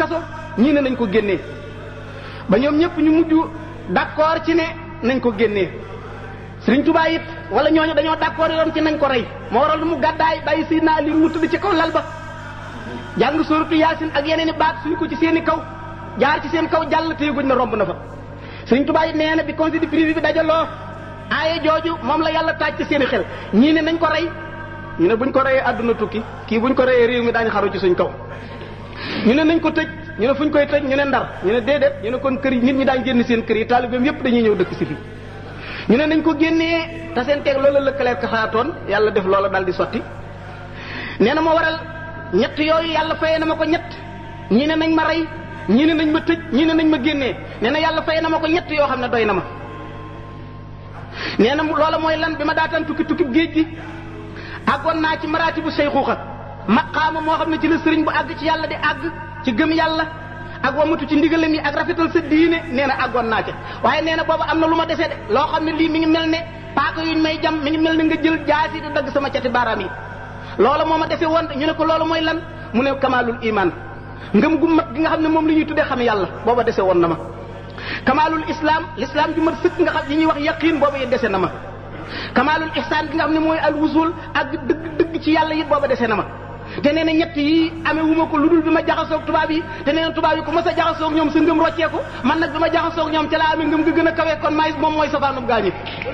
kaso ñii ne nañ ko génnee ba ñoom ñëpp ñu mujj d'accord ci ne nañ ko génnee Sëriñ Tuubaa it wala ñooñu dañoo d'accord yoon ci nañ ko rey moo waral mu gàddaay bàyyi si naa li mu tëdd ci kaw lal ba jàng sóoratu yaasin ak yeneen i baat suñu ko ci seen i kaw jaar ci seen kaw jàll te yëguñ na romb na fa Sëriñ Tuubaa it nee na bi conseil de privé bi dajaloo aaye jooju moom la yàlla taaj ci seen i xel ñii ne nañ ko rey ñu ne buñ ko reyee àdduna tukki kii buñ ko reyee réew mi daañu xaru ci suñ kaw ñu ne nañ ko tëj ñu ne fuñ koy tëj ñu ne ndar ñu ne déedéet ñu ne kon kër yi nit ñi daañ génn seen kër yi taalibeem yépp dañuy ñëw dëkk si fi ñu ne nañ ko génnee te seen teeg loola lëkkaleer ka xalaatoon yàlla def loola daal di sotti nee na moo waral ñett yooyu yàlla fayee na ma ko ñett ñii ne nañ ma rey ñii ne nañ ma tëj ñii ne nañ ma génnee nee na yàlla fayee na ma ko ñett yoo xam ne doy na ma nee na loola mooy lan bi ma daataan tukki tukki géej gi àggoon naa ci maraati bu seyxuuxa maqaama moo xam ne ci la sëriñ bu àgg ci yàlla di àgg ci gëm yàlla ak wamatu ci ndigalam yi ak rafetal sa diine nee na àggoon naa ca waaye nee na boobu am na lu ma desee de loo xam ne lii mi ngi mel ne paaka yuñ may jam mi ngi mel ne nga jël jaasi di dagg sama cati baaraam yi loola moo ma dese woon ñu ne ko loolu mooy lan mu ne kamaalul iman ngëm gu mat gi nga xam ne moom la ñuy tuddee xam yàlla booba dese woon na ma kamaalul islam l'islam ju mat sëkk nga xam yi ñuy wax yaqin booba yi dese na ma kamaalul ihsaan gi nga xam ne mooy al wusul ak dëgg dëgg ci yàlla it booba dese na ma te nee na ñett yi amee wu ma ko lu dul bi ma jaxasoog tubaab yi te nee na tubaab yi ku mas a jaxasoog ñoom sa ngëm rocceeku man nag bi ma jaxasoog ñoom ca laa amee ngëm ga gën a kawe kon maay moom mooy safaanub gaañi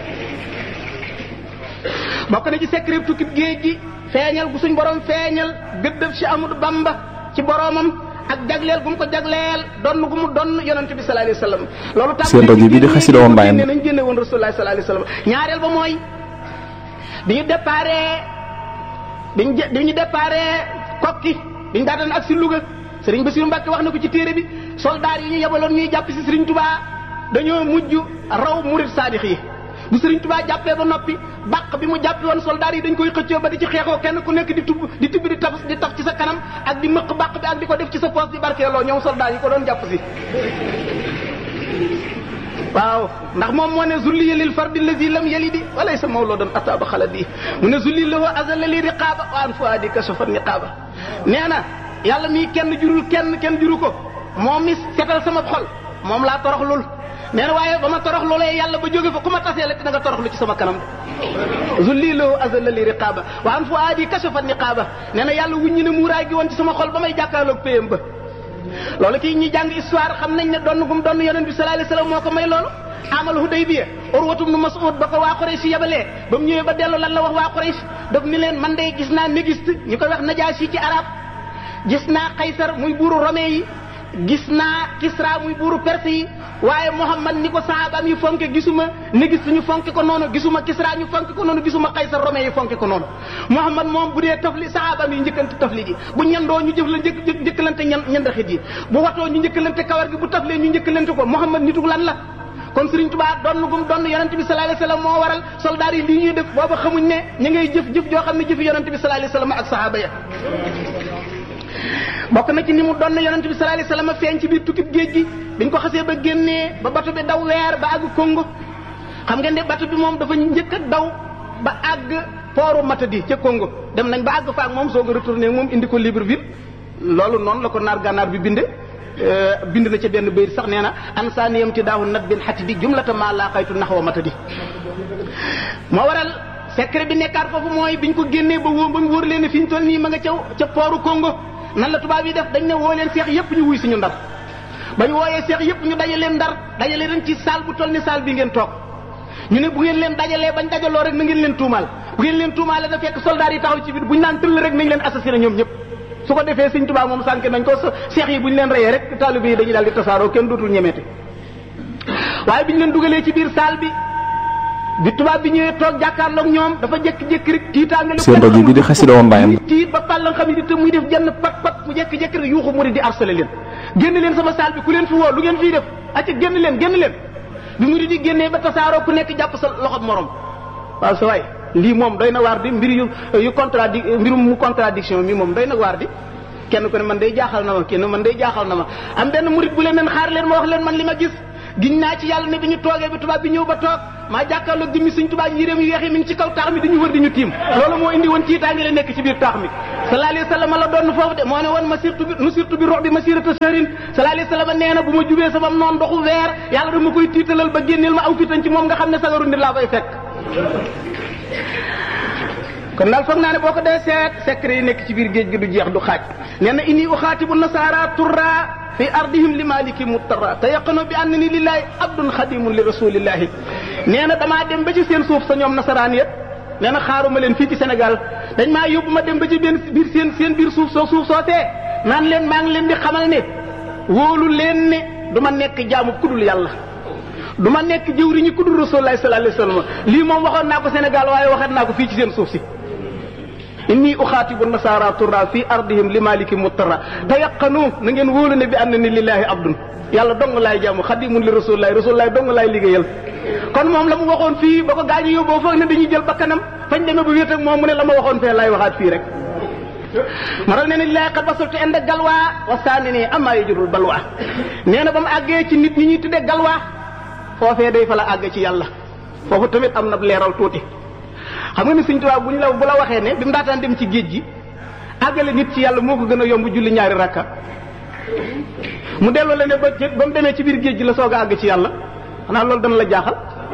bokk na ci secret tukki géej gi feeñal gu suñ borom feeñal gëddëb si Amadou Bamba ci boromam ak jagleel gu mu ko jagleel donn gu mu donn yonente bi sallallahu alayhi wasallam loolu tam seen rajo bi di xasida woon mbaayam ne nañ génne woon rasulullah sallallahu alayhi wasallam ñaareel ba mooy bi ñu déparé biñ bi ñu déparé kokki biñ daataan ak si Louga Serigne Bassirou Mbacke wax na ko ci téere bi soldaar yi ñu yebaloon ñuy jàpp si Serigne Touba dañoo mujj raw murid saadix yi bu Serigne Touba jàppee ba noppi bàq bi mu jàppi woon soldaar yi dañ koy xëccoo ba di ci xeexoo kenn ku nekk di tub di tibb di taf di taf ci sa kanam ak di mëq bàq bi ak di ko def ci sa poos di barkeeloo ñoom soldaar yi ko doon jàpp si waaw ndax moom moo ne zulli lil fardi lazi lam yalidi walay sa mawloodan ataaba xaladi mu ne zulli lahu azalla li riqaaba wa an fuadi kashafa niqaaba nee na yàlla mii kenn jurul kenn kenn juru ko moom mi setal sama xol moom laa toroxlul nee na waaye ba ma torox loolee yàlla ba jóge fa ku ma tasee la te da nga toroxlu ci sama kanam zulli lahu azalla li riqaaba wa an fuadi kashafa niqaaba nee na yàlla wuññi ne muuraay gi woon ci sama xol ba may jàkkaarloog péyam ba loolu kii ñi jàng histoire xam nañ ne donn gum donn yonent bi sallallahu alayhi wasallam moo ko may loolu amal Hudaybiya Urwatu ibn Mas'ud ba ko waa Quraysh yabalee ba mu ñëwee ba dellu lan la wax waa Quraysh daf ni leen man de gis naa négiste ñu koy wax Najaasi ci arab gis naa Qaysar muy buuru Rome yi gis naa Kisra muy buuru Perse yi waaye Muhammad ni ko sahabaam yi fonke gisuma négiste ñu fonke ko noonu gisuma Kisra ñu fonke ko noonu gisuma Qaysar Rome yi fonke ko noonu Muhammad moom bu dee tafli sahabaam yi njëkkante tafli ji bu ñandoo ñu jëf la njëkk njëkkalante ñan ñandaxit yi bu watoo ñu njëkkalante kawar gi bu taflee ñu njëkkalante ko Muhammad nitu lan la kon Serigne Touba donn gum donn yonent bi sallallahu alayhi wasallam moo waral soldaar yi lii ñuy def booba xamuñ ne ñu ngay jëf jëf joo xam ne jëfi yonent bi sallallahu alayhi wasallam ak sahaba ya bokk na ci ni mu donn yonent bi sallallahu alayhi wasallam feeñ ci biir tukkib géej gi biñ ko xasee ba génnee ba bato bi daw weer ba àgg Congo xam ngeen ne bato bi moom dafa njëkk a daw ba àgg pooru Matadi ca Congo dem nañ ba àgg fa ak moom soog a retourné moom indi ko Libreville loolu noonu la ko naar gànnaar bi binde bind na ca benn bayit sax nee na ansaaniyam ti daawu nat bin xati di jumlata maa laa xaytu naxwa Matadi moo waral secret bi nekkaat foofu mooy biñ ko génnee ba wóor ba mu wóor leen ne fi ñu toll nii ma nga caw ca pooru Congo nan la tubaab yi def dañ ne woo leen seex yépp ñu wuy suñu ndar bañ wooyee seex yépp ñu daje leen ndar dajale leen ci saal bu toll ni saal bi ngeen toog ñu ne bu ngeen leen dajalee bañ dajaloo rek na ngeen leen tuumaal bu ngeen leen tuumaale da fekk soldat yi taxaw ci biir buñ naan tëll rek nañ leen assassiné ñoom ñëpp su ko defee sëñ tubaab moom sànk nañ ko seex yi buñ leen reyee rek taalibe yi dañuy daal di tasaaroo kenn dootul ñemeete waaye biñ leen dugalee ci biir saal bi bi tubaab bi ñëwee toog jàkkaarloog ñoom dafa jékki-jékki rek tiitaange seen rajo bi di xasida woon mbaayam tiit ba pàllan xam ni te muy def jenn pat pat mu jékki-jékki rek yuuxu mu di harcelé leen génn leen sama saal bi ku leen fi woo lu ngeen fii def acca génn leen génn leen bi mu di génnee ba tasaaroo ku nekk jàpp sa loxob morom waaw sa waay lii moom doy na waar di mbir yu yu contradi mbirum mu contradiction mi moom doy na waar di kenn ku ne man day jaaxal na ma kenn man day jaaxal na ma am benn murit bu leen leen xaar leen ma wax leen man li ma gis giñ naa ci yàlla ne bi ñu toogee bi tubaab bi ñëw ba toog maa jàkkaarloog jëmmi suñ tubaab yéreem yu weex yi mi ngi ci kaw taax mi dañu wër di ñu tiim loolu moo indi woon tiitaange la nekk ci biir taax mi sallallahu alayhi wa sallam la doon foofu de moo ne woon ma sirtu bi nu sirtu bi rox bi ma sirata sërin sallallahu alayhi wa sallam nee na bu ma jubee sama noon doxu weer yàlla dama koy tiitalal ba génneel ma aw fitan ci moom nga xam ne sagaru nit laa koy fekk kon daal foog naa ne boo ko dee seet secret yi nekk ci biir géej gi du jeex du xaaj nee na inni uxaatibu nasaara turra fi ardihim li maliki muttara te yaqano bi ànd ni lillahi abdun xadimun li rasulillahi nee na damaa dem ba ci seen suuf sa ñoom nasaraan yëpp nee na xaaruma leen fii ci Sénégal dañ maa yóbbu ma dem ba ci benn biir seen seen biir suuf soo suuf soosee naan leen maa ngi leen di xamal ne wóolu leen ne du ma nekk jaamu kudul yàlla du ma nekk jëwriñu kudul rasulullahi sallallahu alayhi wasallam lii moom waxoon naa ko Sénégal waaye waxaat naa ko fii ci seen suuf si inni uxaatibu nasaara turra fi ardihim li maliki muttara tayaqanu na ngeen wóolu ne bi ànd ni lillahi abdun yàlla dong laay jaamu xadimun li rasulillahi rasulillahi dong laay liggéeyal kon moom la mu waxoon fii ba ko gaañu yóbboo foog ne dañuy jël bakkanam fañ demee ba wéet ak moom mu ne la ma waxoon fee laay waxaat fii rek ma dal ne ne lillahi qad basultu inda galwa wa saani nii amaa yajurul balwa nee na ba mu àggee ci nit ñi ñuy tuddee galwa foofee day fa la àgg ci yàlla foofu tamit am na leeral tuuti xam nga ni Sëñ Tuubaa bu ñu la bu la waxee ne bi mu daataan dem ci géej gi àggale nit ci yàlla moo ko gën a yomb julli ñaari rakka mu delloo la ne ba ba mu demee ci biir géej gi la soog a àgg ci yàlla xanaa loolu dana la jaaxal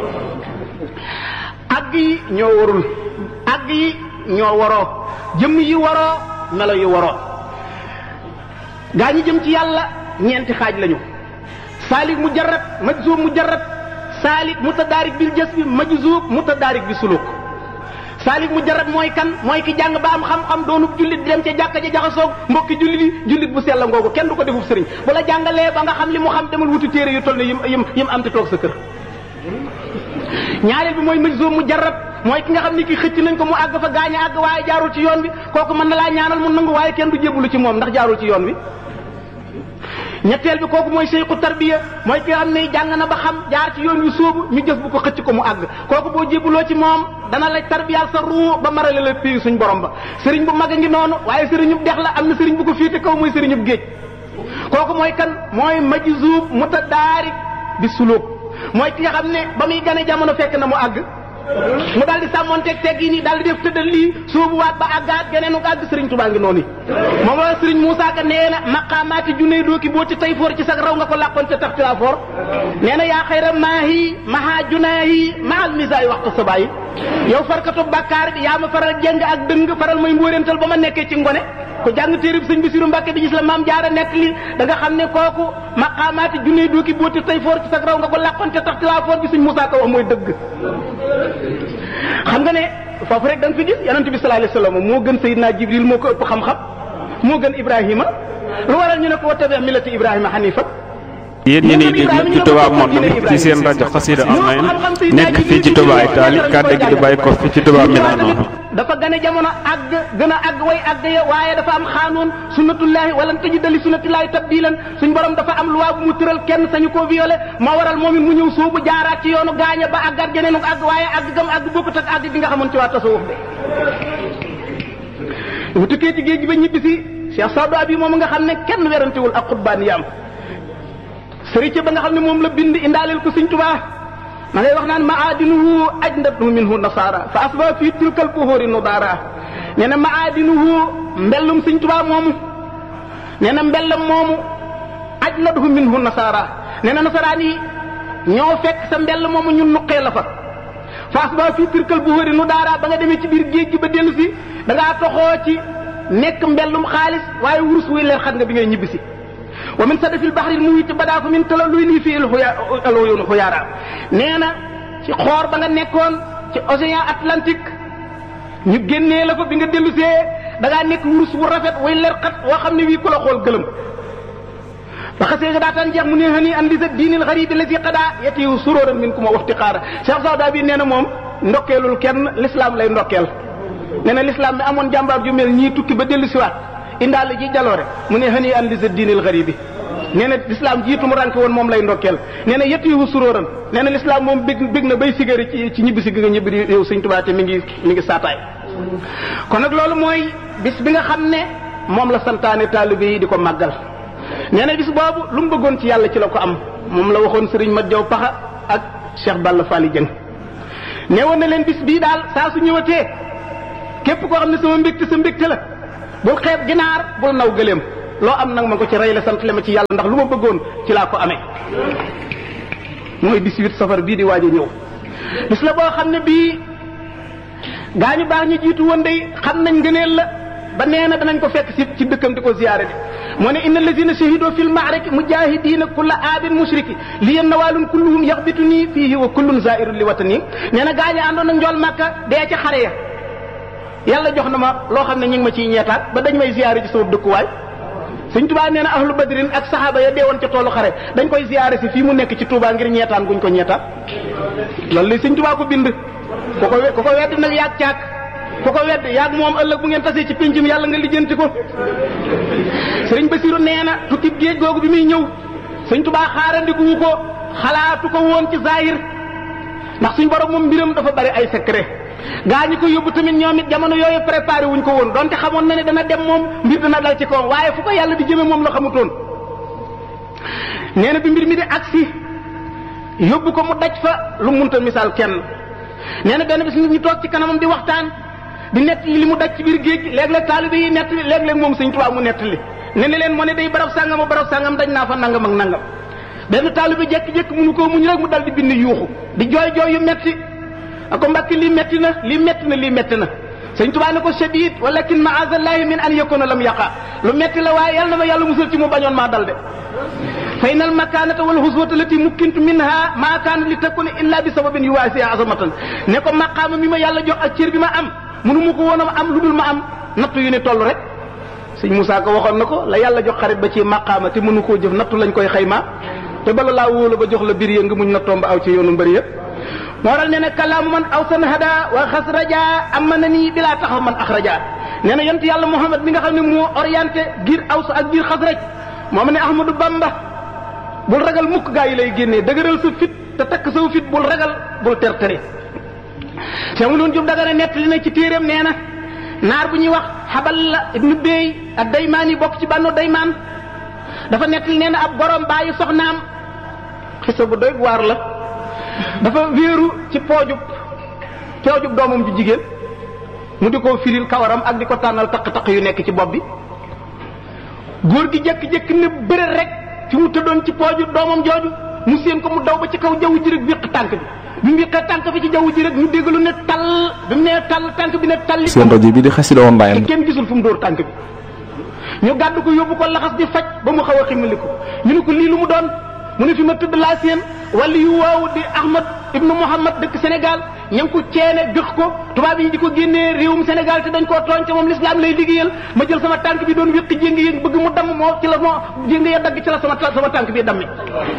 àgg yi ñoo warul àgg yi ñoo waroo jëmm yi waroo melo yi waroo gaa ñi jëm ci yàlla ñeenti xaaj lañu saalik mujarrad majzuub mujarrad saalik mutadaarik bil jasbi majzuub mutadaarik bi suluk saalik mujarrad mooy kan mooy ki jàng ba am xam-xam doonub jullit di dem ca jàkka ja jaxasoog mbokki jullit yi jullit bu sell ngoogu kenn du ko defub sëriñ bu la jàngalee ba nga xam li mu xam demal wuti téere yu toll ne yim yim yim am te toog sa kër ñaareel bi mooy majzuub mujarrad mooy ki nga xam ni ki xëcc nañ ko mu àgg fa gaañ a àgg waaye jaarul ci yoon bi kooku mën na laa ñaanal mu nangu waaye kenn du jébbalu ci moom ndax jaarul ci yoon bi ñetteel bi kooku mooy seyku tarbiya mooy ki nga xam ne jàng na ba xam jaar ci yoon wi sóobu ñu jëf bu ko xëcc ko mu àgg kooku boo jébbaloo ci moom dana la tarbiyaal sa ruu ba marale la pii suñ borom ba sëriñ bu mag a ngi noonu waaye sëriñub dex la am na sëriñ bu ko fiite kaw mooy sëriñub géej kooku mooy kan mooy majzuub mutadaarik bi suluk mooy ki nga xam ne ba muy gane jamono fekk na mu àgg mu daal di sàmmonteeg teg yi nii daal di def tëddal lii soobuwaat ba àggaat geneenu àgg sëriñ Tuubaa ngi noonu moom la sëriñ Moussa Ka nee na maqaamaati junney dooki boo ci tay foor ci sag raw nga ko làqoon ca tax ci laa foor nee na yaa xayra maahi maha junaahi mahal misaay waxtu sabayi yow farkatu bàkkaar bi yaa ma faral jeng ak dëng faral may mbóorental ba ma nekkee ci ngone ku jàng téerib sëñ Basiru Mbàkke bi gis la maam jaara nekk li da nga xam ne kooku maqaamaati junney dooki boo ci tay foor ci sag raw nga ko làqoon ca tax ci laa foor bi sëñ Moussa Ka wax mooy dëgg xam nga ne foofu rek da nga fi gis yonente bi sallallahu alayhi wasallam moo gën Seydina Jibril moo ko ëpp xam-xam moo gën Ibrahima lu waral ñu ne ko tabi millati Ibrahima hanifa yéen ñi nii déglu ci Touba Monde ci seen rajo Xassida online nekk fii ci Touba Italie kàddu gi di bàyyi ko fii ci Touba Milano dafa gane jamono àgg gën a àgg way àgg ya waaye dafa am xaanoon sunnatullahi wala tajida li sunnatillahi tabdilan suñ borom dafa am loi bu mu tëral kenn sañu koo violé moo waral moom it mu ñëw soobu jaaraat ci yoonu gaaña ba àggaat geneenu àgg waaye àgg gam àgg bokkut ak àgg gi nga xamoon ci waa tasawuf bi bu tukkee ci géej gi ba ñibbi si Cheikh Sadou Abi moom nga xam ne kenn werantewul ak xutbaaniyaam sëriñ ba nga xam ne moom la bind indaaleel ko Sëriñ Tuubaa ma ngay wax naan maadinuhu ajdatu minhu nasara fa asba fii tilkal buhuri nudara nee na maadinuhu mbellum Sëriñ Tuubaa moomu nee na mbellam moomu ajdatu minhu nasara nee na nasaraan yi ñoo fekk sa mbell moomu ñun nuqee la fa fa asba fii tilkal buhuri nudara ba nga demee ci biir géej gi ba dellu si da ngaa toxoo ci nekk mbellum xaalis waaye wurus wuy leer xat nga bi ngay ñibbisi wa min sadafil bahril muhit badaa fa min tala luy lii fii alxuyunu xuyaara nee na ci xoor ba nga nekkoon ci océan Atlantique ñu génnee la fa bi nga dellusee da ngaa nekk wurus wu rafet way leer xat woo xam ne wii ku la xool gëlëm ba xasee nga daataan jeex mu ne hani an li sa diinil xaribi la si xadaa yetiwu suróoran min ku ma waxti xaara Cheikh Sawda bi nee na moom ndokkeelul kenn l'islam lay ndokkeel nee na l'islam mi amoon jàmbaar ju mel ñii tukki ba dellu siwaat indaale ji jaloore mu ne hani an li sa diinil xaribi nee na l'islam jiitu mu ranke woon moom lay ndokkeel nee na yetiwu suróoran nee na l'islam moom bég bég na bay sigari ci ci ñibbi si gi nga ñibbi di yow sëñ Tuubaa te mi ngi mi ngi saataay kon nag loolu mooy bis bi nga xam ne moom la santaane taalibe yi di ko màggal nee na bis boobu lu mu bëggoon ci yàlla ci la ko am moom la waxoon sëriñ Mat Jaw Paxa ak Cheikh Balla Fally Dieng ne woon na leen bis bii daal saa su ñëwatee képp koo xam ne sama mbégte sa mbégte la bul xeeb ginaar bul naw gëléem loo am nag ma ko ci rey la sant le ma ci yàlla ndax lu ma bëggoon ci laa ko amee mooy 18 safar bii di waaj a ñëw bis la boo xam ne bii gaa ñu baax ñu jiitu woon day xam nañ ngëneel la ba nee na danañ ko fekk si ci dëkkam di ko ziyaare bi moo ne inna allazina shahidu fil ma'raki mujahidina kulla aabin mushriki li yen nawaalun kulluhum yaxbitu nii fiihi wa kullun zairun li watani nee na gaa ñi àndoon ak njool màkka dee ca xare ya yàlla jox na ma loo xam ne ñu ngi ma ciy ñeetaat ba dañ may ziyaare ci sama dëkkuwaay sëñ Tuubaa nee na ahlu badrin ak saxaaba ya deewoon ca toolu xare dañ koy ziyaare si fii mu nekk ci Tuubaa ngir ñeetaan guñ ko ñeetaan loolu li sëñ Tuubaa ko bind ku ko ku ko wedd nag yaag caag ku ko wedd yaag moom ëllëg bu ngeen tasee ci péncum yàlla nga lijjanti ko sëriñ Basiru nee na tukki géej googu bi muy ñëw sëñ Tuubaa xaarandikuwu ko xalaatu ko woon ci zahir ndax suñ borom moom mbiram dafa bari ay secret gaa ñi ko yóbbu tamit ñoom it jamono yooyu préparé wuñ ko woon donte xamoon na ne dana dem moom mbir dana dal ci kawam waaye fu ko yàlla di jëme moom la xamutoon nee na bi mbir mi di agsi yóbbu ko mu daj fa lu munta misaal kenn nee na benn bis nit ñi toog ci kanamam di waxtaan di nett li mu daj ci biir géej gi léeg-léeg taalibe yi nett li léeg-léeg moom sëñ Tuubaa mu nett li ne ne leen moo ne day barab sàngam a barab sàngam daj naa fa nangam ak nangam benn taalibe jékki-jékki mënu koo muñ rek mu dal di bind yuuxu di jooy jooy yu metti ako mbàkk lii metti na lii metti na lii metti na sëñ Tuubaa ne ko shadid walakin maazallahi min an yakuna lam yaqa lu metti la waaye yàlla na ma yàlla musal ci mu bañoon maa dal de fa inal makaanata wal huswata lati mukkintu minha maa kaana li takuna illa bi sababin yuwaasi azamatan ne ko maqaama mi ma yàlla jox ak cër bi ma am mënu ma ko woon a am lu dul ma am nattu yu ni toll rek sëñ Moussa ko waxoon na ko la yàlla jox xarit ba ci maqaama te mënu koo jëf nattu lañ koy xayma te bala laa wóolu ba jox la bir ya nga muñ nattoom ba aw ci yoonu mbëri yëpp moo waral nee na kalaamu man aw san hada wa xas raja am na nii bilaa taxaw man ax raja nee na yont yàlla Muhammad mi nga xam ne moo orienté giir aws ak giir xas raj moom ne Ahmadou Bamba bul ragal mukk gaa yi lay génnee dëgëral sa fit te takk saw fit bul ragal bul ter tere Cheikh Mouloune Diop Dagana nettali na ci téeréem nee na naar bu ñuy wax xabal la ibnu Bey ak daymaan yi bokk ci bànnu daymaan dafa nettali nee na ab borom bàyyi soxnaam xisa bu doy waar la dafa wéeru ci poojub poojub doomam ju jigéen mu di ko firil kawaram ak di ko tànnal taq-taq yu nekk ci bopp bi góor gi jékki-jékki ne bëre rek fi mu tëddoon ci pooju doomam jooju mu séen ko mu daw ba ci kaw jaww ji rek wéq tànk bi bi mu wéqee tànk bi ci jaww ji rek ñu dégg lu ne tall bi mu nee tall tànk bi ne talli seen rajo bi di xasida woon mbaayam te kenn gisul fu mu dóor tànk bi ñu gàddu ko yóbbu ko laxas di faj ba mu xaw a ximali ko ñu ne ko lii lu mu doon mu ne fi ma tëdd laa seen wala yu waaw di Ahmad ibnu Muhammad dëkk Sénégal ña ngi ko ceene gëx ko tubaab yi di ko génnee réewum Sénégal te dañ koo tooñ te moom l'islam lay liggéeyal ma jël sama tànk bi doon wéq jéngi yi bëgg mu damm moo ci la moo jéngi ya dagg ci la sama sama tànk bi dammi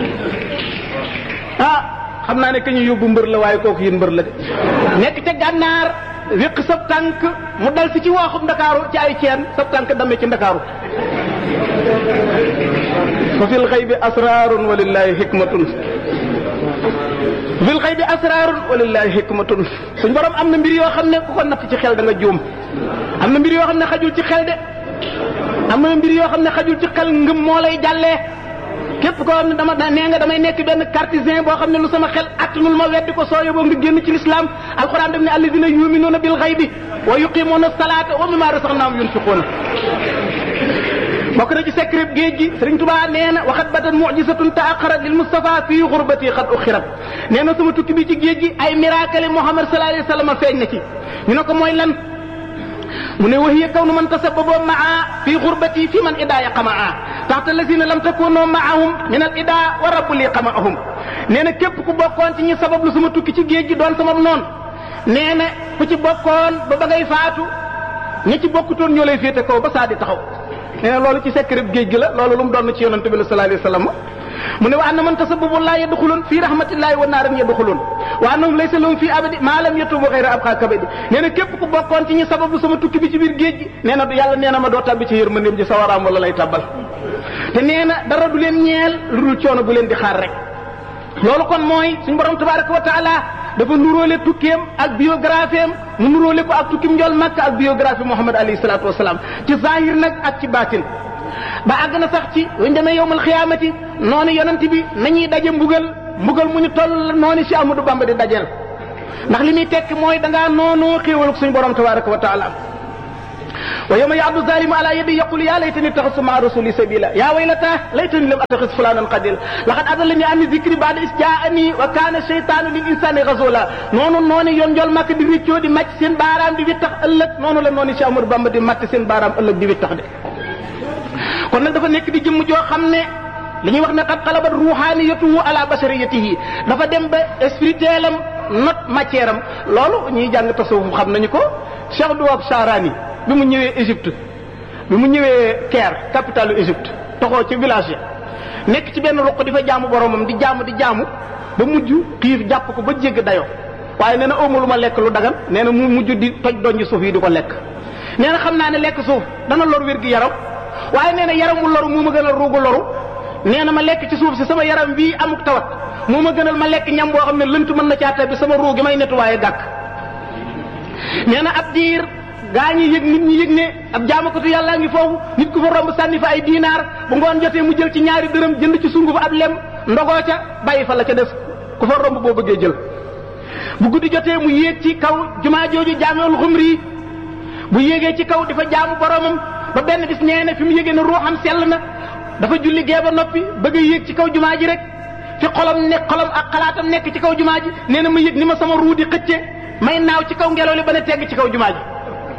ah xam naa ne ka ñu yóbbu mbër la waaye kooku yéen mbër la de nekk ca gànnaar wéq sab tànk mu dal si ci waaxum ndakaaru ci ay ceen sab tànk damme ci ndakaaru fa fil xaybi asrarun walillahi hikmatun fil xaybi asrarun walillahi hikmatun suñ borom am na mbir yoo xam ne ku ko natt ci xel da nga juum am na mbir yoo xam ne xajul ci xel de am na mbir yoo xam ne xajul ci xel ngëm moo lay jàllee képp koo xam ne dama nee nga damay nekk benn cartésien boo xam ne lu sama xel attanul ma weddi ko soo yóbboo nga génn ci lislaam alquran def ne alladina yuminuuna bil xaybi wa yuqimuuna salaata wa mimma rasaqnaahum yunfiquuna bokk na ci secret géej gi Sëriñ Tuubaa nee na waxat batan mujisatun taaqarat lil Mustafa fii xurbati xat uxirat nee na sama tukki bi ci géej gi ay miracle Muhammad sallallahu alayhi wa sallam feeñ na ci ñu ne ko mooy lan mu ne wahiya kaw nu man tasababo maa fii xurbati fi man idaaya qamaa taxta lazina lam takunoo maahum min al ida wa rabbu lii qamaahum nee na képp ku bokkoon ci ñi sabab lu sama tukki ci géej gi doon sama noon nee na ku ci bokkoon ba ba ngay faatu ñi ci bokkutoon ñoo lay féete kaw ba saa di taxaw nee na loolu ci secret géej gi la loolu lu mu doon ci yonante bi la sallallahu alayhi wa sallam mu ne wa anna man tasabbabu laa yadxulun fii rahmatillahi wa naaran yadxulun wa annahum laysa lahum fii abadi maa lam yatubu xayra abqa kabadi nee na képp ku bokkoon ci ñi sababu sama tukki bi ci biir géej gi nee na yàlla nee na ma doo tabbi ci yërmandeem ji sawaraam wala lay tabbal te nee na dara du leen ñeel lu dul coono bu leen di xaar rek loolu kon mooy suñu borom tabaraka wa taala dafa nuróole tukkeem ak biographie am mu nuróole ko ak tukkim njool makka ak biographie Muhammad alayhi salaatu wasalaam ci zahir nag ak ci baatin ba àgg na sax ci buñ demee yowmal xiyaamati noonu yonent bi nañuy daje mbugal mbugal mu ñu toll noonu si Amadou Bamba di dajeel ndax li muy tekk mooy da ngaa noonu xéewal suñ borom tabaraka wa taala wa yawma ya'addu zalimu ala yadi yaqulu ya laytani ittakhadhtu ma'a rasuli sabila ya waylata laytani lam attakhidh fulanan qadil laqad adallani an dhikri ba'da is ja'ani wa kana shaytanu lil insani ghazula noonu noonu yoon njol màkk di wiccoo di màcc seen baaraam di wittax ëllëg noonu la noonu si Amadou Bamba di màcc seen baaraam ëllëg di wittax de kon nag dafa nekk di jëmm joo xam ne li ñuy wax ne qad qalabat ruhaniyatuhu ala bashariyatihi dafa dem ba spirituel am not matière am loolu ñuy jàng tasawuf xam nañu ko Cheikh Douab Charani bi mu ñëwee Égypte bi mu ñëwee Caire capitalu Égypte toxoo ci village ya nekk ci benn ruq di fa jaamu boromam di jaamu di jaamu ba mujj xiif jàpp ko ba jégg dayo waaye nee na awma lu ma lekk lu dagan nee na mu mujj di toj donji suuf yi di ko lekk nee na xam naa ne lekk suuf dana lor wér gi yaram waaye nee na yaram mu loru moo ma gënal ruugu loru nee na ma lekk ci suuf si sama yaram bii amuk tawat moo ma gënal ma lekk ñam boo xam ne lënt mën na caa bi sama ruu gi may nettuwaaye gàkk nee na ab diir gaa ñi yëg nit ñi yëg ne ab jaamakatu yàllaa ngi foofu nit ku fa romb sànni fa ay diinaar bu ngoon jotee mu jël ci ñaari dërëm jënd ci sunguf ab lem ndogoo ca bàyyi fa la ca des ku fa romb boo bëggee jël bu guddi jotee mu yéeg ci kaw jumaa jooju jaameul xumri bu yéegee ci kaw di fa jaamu boromam ba benn bis nee na fi mu yégee ne ruuxam sell na dafa julli gee ba noppi bëgg a yéeg ci kaw jumaa ji rek fi xolam nekk xolam ak xalaatam nekk ci kaw jumaa ji nee na ma yëg ni ma sama ruu di xëcce may naaw ci kaw ngelaw li ba ne tegg ci kaw jumaa ji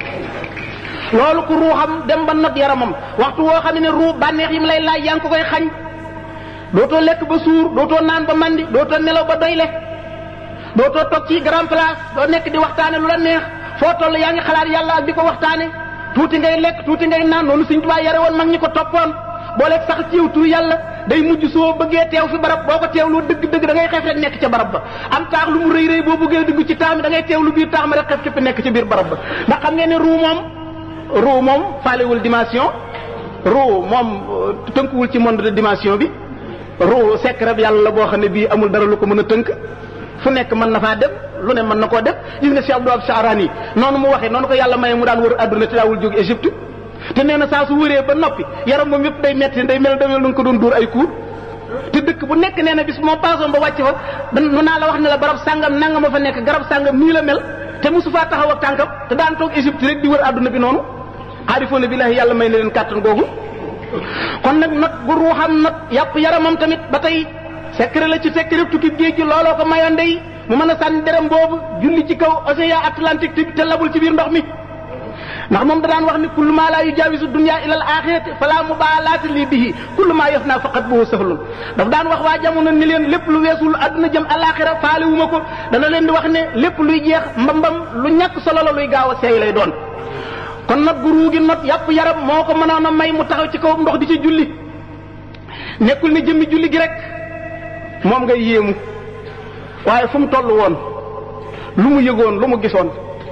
loolu ku ruuxam dem ba not yaramam waxtu woo xam ne ruu bànneex yi mu lay laaj yaa ngi ko koy xañ dootoo lekk ba suur dootoo naan ba mandi dootoo nelaw ba doyle dootoo toog ci grand place doo nekk di waxtaane lu la neex foo toll yaa ngi xalaat yàlla ak di ko waxtaane tuuti ngay lekk tuuti ngay naan noonu Sëñ Tuubaa yare woon mag ñi ko toppoon boo lekk sax ciw tur yàlla day mujj soo bëggee teew fi barab boo ko teewloo dëgg dëgg da ngay xef rek nekk ca barab ba am taax lu mu rëy rëy boo bëggee dugg ci taax mi da ngay teewlu biir taax ma rek xef képp nekk ci biir barab ba ndax xam ngeen ne ruu moom ruu moom faalewul dimension ruu moom tënkuwul ci monde de dimension bi ruu secret bi yàlla la boo xam ne bii amul dara lu ko mën a tënk fu nekk mën na faa dem lu ne mën na koo def gis nga Cheikh Abdou Wahab Charani noonu mu waxee noonu ko yàlla maye mu daan wër adduna te daawul jóg Égypte te nee na saa su wëree ba noppi yaram moom yëpp day metti day mel damel nu nga ko doon dóor ay kuur te dëkk bu nekk nee na bis moo paasoon ba wàcc fa nu naa la wax ne la barab sàngam nanga ma fa nekk garab sàngam nii la mel te mosu faa taxaw ak tànkam te daan toog Égypte rek di wër adduna bi noonu aarifoona billahi yàlla may na leen kàttan googu kon nag not bu ruuxam not yàpp yaramam tamit ba tey secret la ci secret tukki géej gi looloo ko mayoon day mu mën a sànni derem boobu julli ci kaw océan Atlantique te te labul ci biir ndox mi ndax moom da daan wax ni kullu maa laa yujaawisu dunya ila al axirati fala mubaalaata lii bihi kullu maa yaf naa faqat boo sahlun daf daan wax waa jamono ni leen lépp lu weesul àdduna jëm alaxira faale wu ma ko dana leen di wax ne lépp luy jeex mbambam lu ñàkk solo la luy gaaw a seey lay doon kon nag gu ruugi not yàpp yaram moo ko mënoon a may mu taxaw ci kaw ndox di ci julli nekkul ne jëmmi julli gi rek moom ngay yéemu waaye fu mu toll woon lu mu yëgoon lu mu gisoon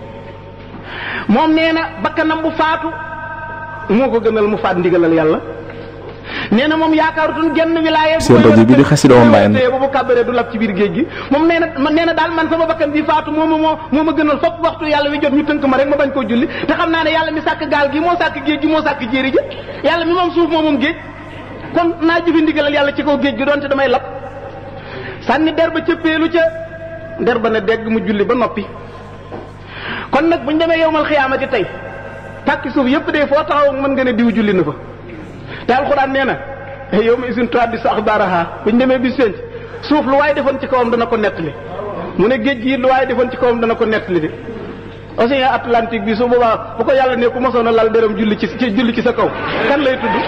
moom nee na bakkanam bu faatu moo ko gënal mu faat ndigalal yàlla nee na moom yaakaarutoon genn wilaaya seen rajo bi di xasida woon mbayam bu bu kàbbaree du lab ci biir géej gi moom nee na man nee na daal man sama bakkan bi faatu moo ma moo moo ma gënal fopp waxtu yàlla wi jot ñu tënk ma rek ma bañ koo julli te xam naa ne yàlla mi sàkk gaal gi moo sàkk géej gi moo sàkk jéeri ji yàlla mi moom suuf moo moom géej kon naa jëfi ndigalal yàlla ci kaw géej gi doonte damay lab sànni der ba cëppeelu ca der ba na dégg mu julli ba noppi kon nag bu ñu demee yowmal xiyaamati tey pàkki suuf yëpp de foo taxaw mën nga ne diw julli na fa te alxuraan nee na yow ma isin tuwaat di sa axbaaraha bu ñu demee bi seen suuf lu waaye defoon ci kawam dana ko nettali mu ne géej gi lu waaye defoon ci kawam dana ko nettali de océan Atlantique bi su boobaa bu ko yàlla ne ku mosoon a lal dërëm julli ci julli ci sa kaw kan lay tudd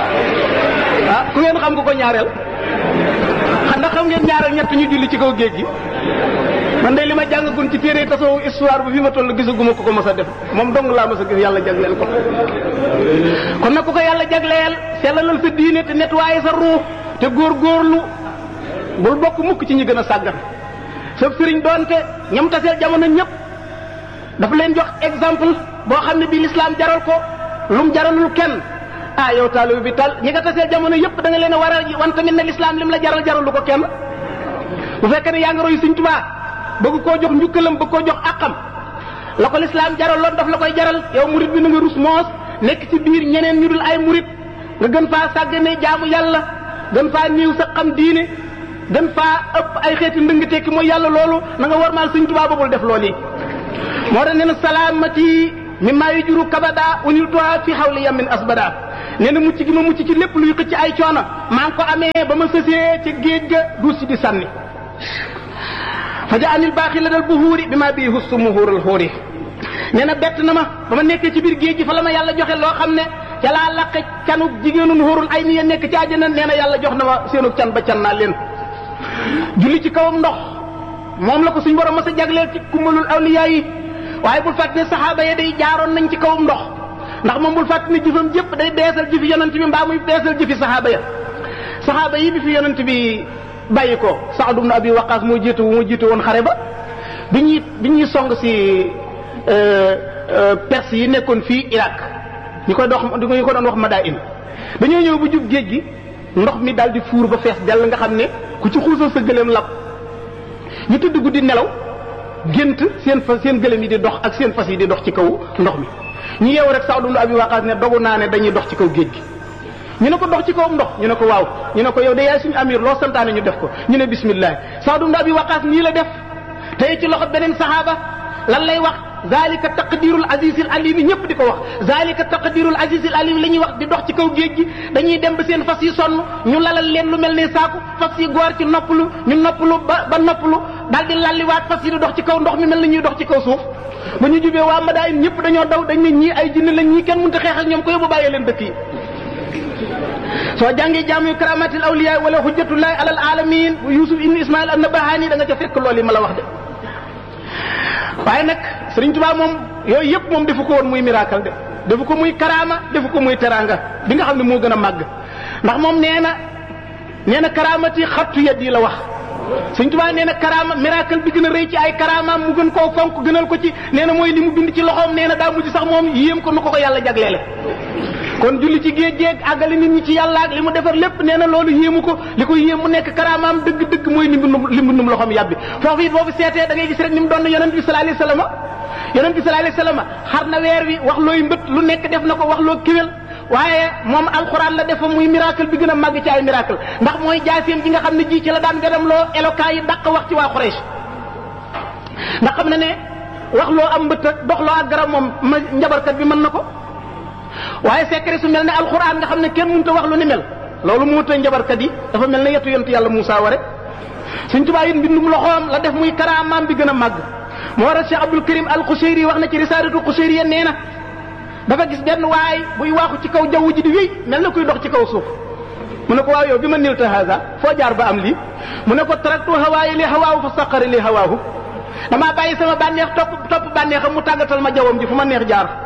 ah ku ngeen xam nga ko ñaareel xam ndax xam ngeen ñaareel ñett ñu julli ci kaw géej gi man de li ma jàngagun ci téere tasawuf histoire bu fi ma toll gisaguma ko ko mës a def moom dong laa mës a gis yàlla jagleel ko kon nag ku ko yàlla jagleel sellalal sa diine te nettoyé sa ruux te góorgóorlu bul bokk mukk ci ñi gën a sàggan sa sëriñ doonte ñam taseel jamono ñëpp dafa leen jox exemple boo xam ne bii lislaam jaral ko lum jaralul kenn ah yow taalibe bi tal ñi nga taseel jamono yëpp da nga leen a war a wan tamit ne lislaam lim la jaral jaralu ko kenn bu fekkee ne yaa ngi roy Sëriñ Tuubaa bëgg koo jox njukkalam bëgg koo jox àqam la ko lislaam jaral loon daf la koy jaral yow murit bi na nga rus moos nekk ci biir ñeneen ñu dul ay murit nga gën faa sàggane jaamu yàlla gën faa niiw sa xam diine gën faa ëpp ay xeeti ndëng tekki mooy yàlla loolu na nga warmaal sëñ Tuubaa babul def loolu yi moo tax nee na salaamati mi maa yu juru kabada unil tuwa fi xawli yamin asbada nee na mucc gi ma mucc ci lépp luy xëcc ay coono maa ngi ko amee ba ma sësee ca géej ga duus si di sànni fa ja anil baaxi la dal bu xuuri bi maa bii hustu mu xuural xuuri nee na bett na ma ba ma nekkee ci biir géej gi fa la ma yàlla joxe loo xam ne ca laa laqe canuk jigéenun xuurul ay ni ya nekk ci àjjana nee na yàlla jox na ma seenu can ba can naa leen julli ci kawam ndox moom la ko suñ borom mas a jagleel ci kummalul awliyaa yi waaye bul fàtte ne saxaaba ya day jaaroon nañ ci kawam ndox ndax moom bul fàtte ne jëfam jëpp day beesal jëfi yonent bi mbaa muy beesal jëfi saxaaba ya saxaaba yi bi fi yonent bi bàyyi ko Saad ibn Abi Waqaas moo jiitu moo jiitu woon xare ba bi ñuy bi ñuy song si perse yi nekkoon fii Irak ñu koy dox ñu ko doon wax Madain dañoo ñëw bu jub géej gi ndox mi daal di fuur ba fees dell nga xam ne ku ci xuusal sa gëléem lab ñu tëdd guddi nelaw gént seen fas seen gëléem yi di dox ak seen fas yi di dox ci kaw ndox mi ñu yeewu rek Saad ibn Abi Waqaas ne dogu naa ne dañuy dox ci kaw géej gi ñu ne ko dox ci kaw ndox ñu ne ko waaw ñu ne ko yow de yaay suñu amir loo santaane ñu def ko ñu ne bismillah Saad ibn Abi Waqaas nii la def tey ci loxo beneen saxaaba lan lay wax zalika taqdirul azizil alim yi ñëpp di ko wax zalika taqdirul azizil alim la ñuy wax di dox ci kaw géej gi dañuy dem ba seen fas yi sonn ñu lalal leen lu mel ne saaku fas yi goor ci noppalu ñu noppalu ba ba noppalu daal di lalliwaat fas yi di dox ci kaw ndox mi mel na ñuy dox ci kaw suuf ba ñu jubee waa Madain ñëpp dañoo daw dañ ne ñii ay jinne lañ ñii kenn mënut a xeex ak ñoom ko yóbbu bàyyee leen dëkk yi soo jàngee jaamu yu karamatil awliya wala hujjatullahi alal alamin bu yusuf ibn ismail an nabahani da nga ca fekk loolu yi ma la wax de waaye nag sëriñ Tuubaa moom yooyu yëpp moom defu ko woon muy miracle de defu ko muy karaama defu ko muy teranga bi nga xam ne moo gën a màgg ndax moom nee na nee na karaamati xattu yet yi la wax sëriñ Tuubaa nee na karaama miracle bi gën a rëy ci ay karaamaam mu gën koo fonk gënal ko ci nee na mooy li mu bind ci loxoom nee na daa mujj sax moom yéem ko nu ko ko yàlla jagleele kon julli ci géej géej àggale nit ñi ci yàlla ak li mu defar lépp nee na loolu yéemu ko li ko yéem mu nekk karaamaam dëgg-dëgg mooy li mbindum li mbindum loxoom yàbbi foofu it boobu seetee da ngay gis rek ni mu doon yonent bi sallallahu alayhi wasallam yonent bi sallallahu alayhi wasallam xar na weer wi wax looy mbët lu nekk def na ko wax loo kéwél waaye moom alxuraan la defa muy miracle bi gën a màgg ci ay miracle ndax mooy jaaseem ji nga xam ne ji ci la daan gadam loo éloquent yi dàq wax ci waa Quraysh ndax xam na ne wax loo am mbët ak dox loo ak garab moom ma njabarkat bi mën na ko waaye secret su mel ne alxuraan nga xam ne kenn mënut a wax lu ni mel loolu moo tax njabarkat yi dafa mel ne yetu yontu yàlla Moussa ware suñ tubaab it mbindum loxoom la def muy karaamaam bi gën a màgg moo war a Cheikh Abdul Karim al Qushayri wax na ci risalatu Qushayri ya nee na dafa gis benn waay buy waaxu ci kaw jaww ji di wéy mel na kuy dox ci kaw suuf mu ne ko waaw yow bi ma nilta haza foo jaar ba am lii mu ne ko taraktu hawaayi li hawaahu fa saqari li hawaahu damaa bàyyi sama bànneex topp topp bànneexam mu tàggatal ma jawwam ji fu ma neex jaar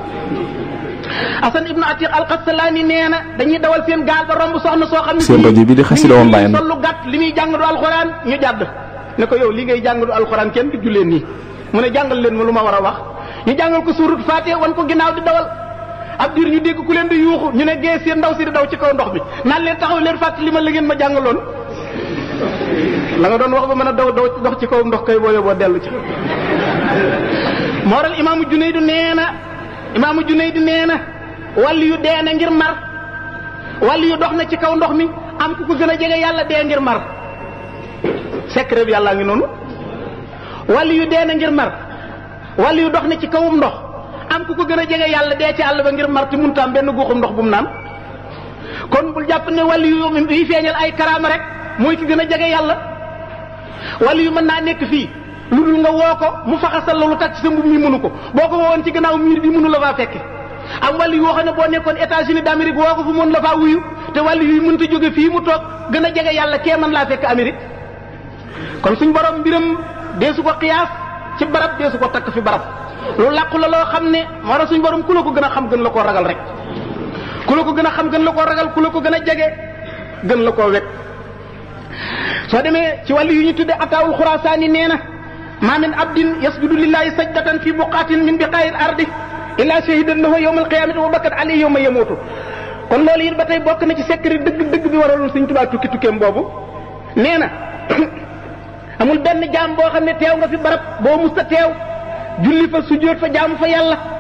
Asan ibnu Atiq al-Qasalaani nee na dañuy dawal seen gaal ba romb soxna soo xam ne seen rajo bi di xasida woon bàyyam sol lu gàtt li muy jàng du alxuraan ñu jàdd ne ko yow li ngay jàng du alxuraan kenn du julleen nii mu ne jàngal leen ma lu ma war a wax ñu jàngal ko suurut Faatiha wan ko ginnaaw di dawal ab diir ñu dégg ku leen di yuuxu ñu ne gee seen ndaw si di daw ci kaw ndox mi naan leen taxaw leen fàttali ma la ngeen ma jàngaloon la nga doon wax ba mën a daw daw dox ci kaw ndox kay boo yóbboo dellu ci mooral imaamu Junaydu nee na imaamu Junaydu nee na wàllu yu dee na ngir mar wàllu yu dox na ci kaw ndox mi am ku ko gën a jege yàlla dee ngir mar secret bi yàllaa ngi noonu wàllu yu dee na ngir mar wàllu yu dox na ci kawum ndox am ku ko gën a jege yàlla dee ci àll ba ngir mar te mënut am benn guuxum ndox bu mu naan kon bul jàpp ne wàllu yu yi feeñal ay karaama rek mooy ki gën a jege yàlla wàllu yu mën naa nekk fii lu dul nga woo ko mu faxasal la lu tax ci sa mbub mi mënu ko boo ko woowoon ci gannaaw miir bi mënu la faa fekke am wàllu yoo xam ne boo nekkoon États-Unis d'Amérique woo ko fu mën la faa wuyu te wàllu yu mënta jóge fii mu toog gën a jege yàlla kee mën laa fekk Amérique kon suñ borom mbiram deesu ko xiyaas ci barab deesu ko takk fi barab lu làqu la loo xam ne moo tax suñ borom ku la ko gën a xam gën la koo ragal rek ku la ko gën a xam gën la koo ragal ku la ko gën a jege gën la koo wekk soo demee ci wàllu yu ñu tudde ataawul xuraasaani nee na ma min abdin yasjudu lillahi sajdatan fi buqatin min biqaayil ardi illa shahidan lahu yawma alqiyamati wa bakkat alayhi yawma yamutu kon loolu it ba tey bokk na ci secret dëgg dëgg bi waraloon Sëriñ Tuubaa tukki tukkeem boobu nee na amul benn jaam boo xam ne teew nga fi barab boo musta teew julli fa sujjóot fa jaamu fa yàlla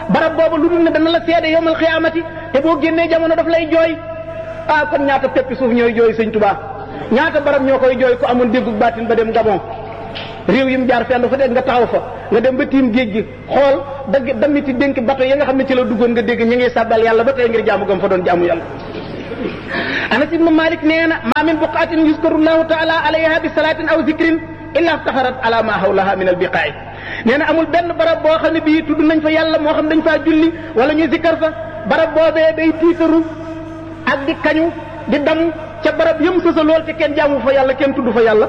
barab boobu lu dul ne dana la seede yowmal xiyaamati te boo génnee jamono daf lay jooy ah kon ñaata peppi suuf ñooy jooy sëñ Tuubaa ñaata barab ñoo koy jooy ku amoon déggu baatin ba dem Gabon réew yi mu jaar fenn fa dégg nga taxaw fa nga dem ba tiim géej gi xool dagg damiti dénk bato yi nga xam ne ci la duggoon nga dégg ñu ngi sàbbal yàlla ba tey ngir jaamu gam fa doon jaamu yàlla anas ibnu malik nee na ma min buqaatin yuskaru llahu taala alayha bi salaatin aw zikrin illa staharat ala ma hawlaha min albiqaay nee na amul benn barab boo xam ne bii tudd nañ fa yàlla moo xam dañ faa julli wala ñuy zikkar fa barab boobee day tiitaru ak di kañu di dam ca barab yëm sësa lool te kenn jaamu fa yàlla kenn tudd fa yàlla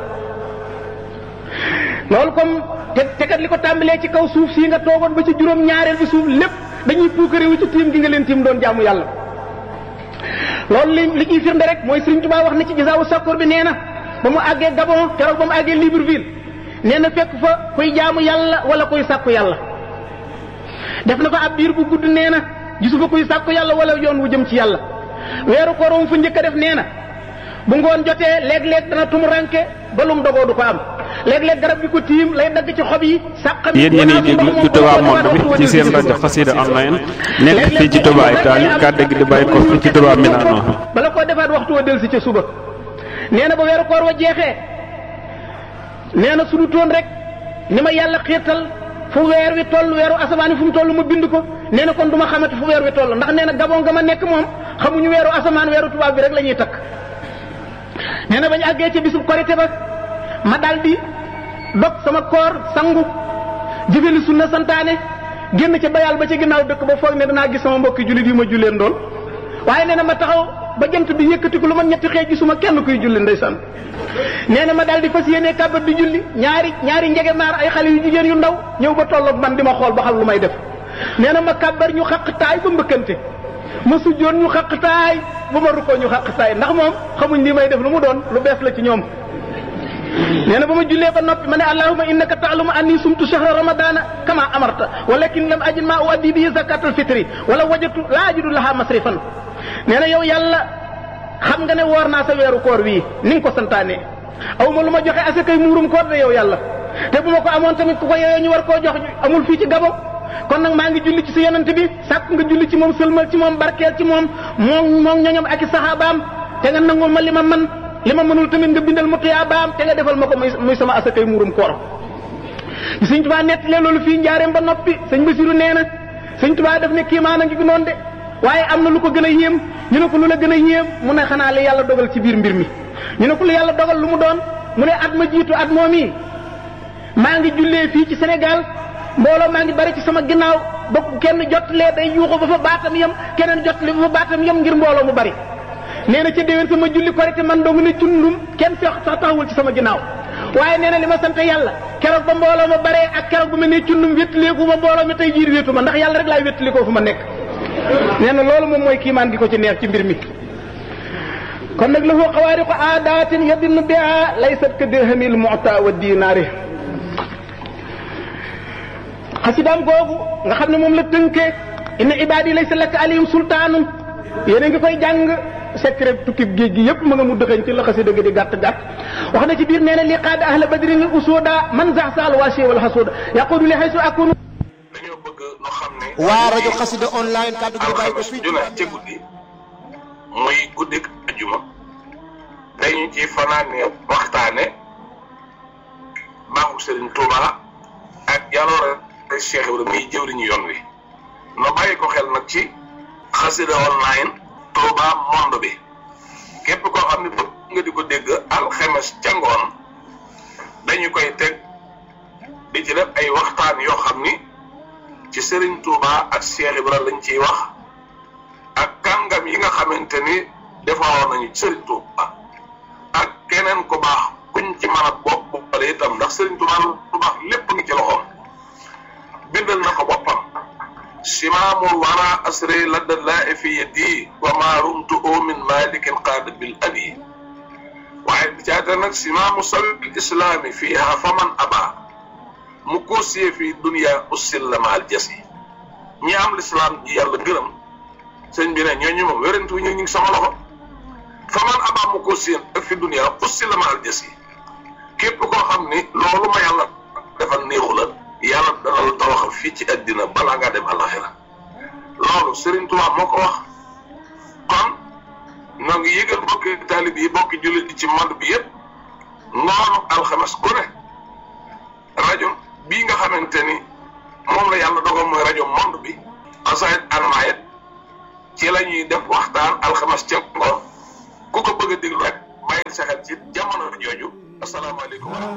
loolu comme te te kat li ko tàmbalee ci kaw suuf sii nga toogoon ba ci juróom ñaareel bi suuf lépp dañuy puukarewu ci tiim gi nga leen tiim doon jaamu yàlla loolu li li ciy firnde rek mooy Sëriñ Tuubaa wax na ci gisaawu sakkoor bi nee na ba mu àggee Gabon keroog ba mu àggee Libreville nee na fekk fa kuy jaamu yàlla wala kuy sàkku yàlla def na fa ab biir bu gudd nee na gisu fa kuy sàkku yàlla wala yoon wu jëm ci yàlla weeru koor mu fa njëkk a def nee na bu ngoon jotee léeg-léeg dana tumuranke ba lum dogoo du ko am léeg-léeg garab gi ko tiim lay dagg ci xob yi sàqam yéen ñi ñuy déglu ci Touba Monde bi ci seen rajo Xassida online nekk fii ci Touba Italie kàddu gi di bàyyi ko fii ci Touba Milano bala koo defaat waxtu wa del si ca suba nee na ba weeru koor wa jeexee nee na suñu toon rek ni ma yàlla xiirtal fu weer wi toll weeru asamaan fu mu toll ma bind ko nee na kon du ma xamante fu weer wi toll ndax nee na gabon nga ma nekk moom xamuñu weeru asamaan weeru tubaab bi rek la ñuy takk nee na bañ àggee ca bisub korité ba ma dal di dog sama koor sangu jëfeli sunna santaane génn ca bayal ba ca ginnaaw dëkk ba foog ne danaa gis sama mbokki jullit yi ma julleen doon waaye nee na ma taxaw ba jant bi yëkkatiku lu ma ñetti xeej gisuma kenn kuy julli ndeysaan nee na ma daal di fas yéene kàbbat di julli ñaari ñaari njege maar ay xale yu jigéen yu ndaw ñëw ba tolloog man di ma xool ba xam lu may def nee na ma kàbbar ñu xaq taay ba mbëkkante ma sujjoon ñu xaq taay ba ma rukkoo ñu xaq taay ndax moom xamuñ li may def lu mu doon lu bees la ci ñoom nee na ba ma jullee ba noppi ma ne allahuma innaka taalamu anni sumtu shahra ramadana kama amarta walakin lam ajid ma uaddi bihi zakat alfitri wala wajatu la ajidu laha masrifan nee na yow yàlla xam nga ne woor naa sa weeru koor wii ni nga ko santaane aw ma lu ma joxe asakay muurum koor de yow yàlla te bu ma ko amoon tamit ku ko yeyoo ñu war koo jox amul fii ci gabon kon nag maa ngi julli ci sa yonent bi sàkk nga julli ci moom sëlmal ci moom barkeel ci moom moom moom ñoñom ak i saxaabaam te nga nangul ma li ma man li ma mënul tamit nga bindal ma tuyaabaam te nga defal ma ko muy sama asakay muurum koor sëñ tubaa nettalee loolu fii njaareem ba noppi sëñ Basiru nee na sëñ tubaa def ne kiimaan a ngi fi noonu de waaye am na lu ko gën a yéem ñu ne ko lu la gën a yéem mu ne xanaa li yàlla dogal ci biir mbir mi ñu ne ko lu yàlla dogal lu mu doon mu ne at ma jiitu at moom yi maa ngi jullee fii ci Sénégal mbooloo maa ngi bari ci sama ginnaaw ba kenn jottalee day yuuxu ba fa baatam yem keneen jottali ba fa baatam yem ngir mbooloo mu bari nee na ca déwén sama julli korite man dong ne cundum kenn fex sax taxawul ci sama ginnaaw waaye nee na li ma sant yàlla keroog ba mbooloo ma baree ak keroog ba ma ne cundum wéttaleeku ma mbooloo mi tey jiir wéetu ma ndax yàlla rek laay wéttalikoo fu ma nekk nee na loolu moom mooy kiimaan gi ko ci neex ci mbir mi kon nag lahu xawaariqu aadaatin yadinnu biha laysat ka dirhamil mu'ta wa dinaari xasidaam googu nga xam ne moom la tënkee inna ibaadi laysa laka alayhim sultaanun yéen a ngi koy jàng secret tukkib géej gi yépp ma nga mu dëxañ ci la xasida gi di gàtt gàtt wax na ci biir nee na li qaada ahla badrin li usuda man zax saal waasi wal xasuda yaqudu li xaysu akunu dañoo bëgg nu xam ne. waa rajo xasida online kàddu gi bàyyi ko fii ju ne ci guddi muy guddik ajuma dañu ci fanaane waxtaane baaxu Serigne Touba ak jaloore Cheikh Ibrahima muy jëwriñu yoon wi no bàyyi ko xel nag ci xasida online Touba monde bi képp koo xam ne bëgg nga di ko dégg alxemes ca ngoon dañu koy teg di ci def ay waxtaan yoo xam ni ci Serigne Touba ak Cheikh Ibrahima lañ ciy wax ak kàngam yi nga xamante ni defaroon nañu Serigne Touba ak keneen ku baax kuñ ci mën a bopp boppale itam ndax Serigne Touba lu baax lépp ngi ci loxoom bindal na ko boppam simaamul wara asri ladda laa fi yadi wa ma rumtu min malikin qaada bil abi waaye bi caata nag simaamu sabil islaami fiiha faman aba mu koosiyee fii dunia ussil la maal jasi ñi am lislaam ji yàlla gërëm sëñ bi ne ñooñu moom wérantu ñu ngi sama loxo faman aba mu koosiyee ak fi dunia ussil la maal jasi képp koo xam ni loolu ma yàlla defal néexu la yàlla dana la tawaxal fii ci àddina balaa ngaa dem àllaxira loolu Serigne Touba moo ko wax kon noo ngi yëgal bokki taalib yi bokki jullit yi ci monde bi yëpp ngoonu alxames ku ne rajo bii nga xamante ni moom la yàlla dogal mooy rajo monde bi xasaayit almaayit ci la ñuy def waxtaan alxames ca ngoon ku ko bëgg a déglu rek bàyyil sa xel ci jamono jooju asalaamaaleykum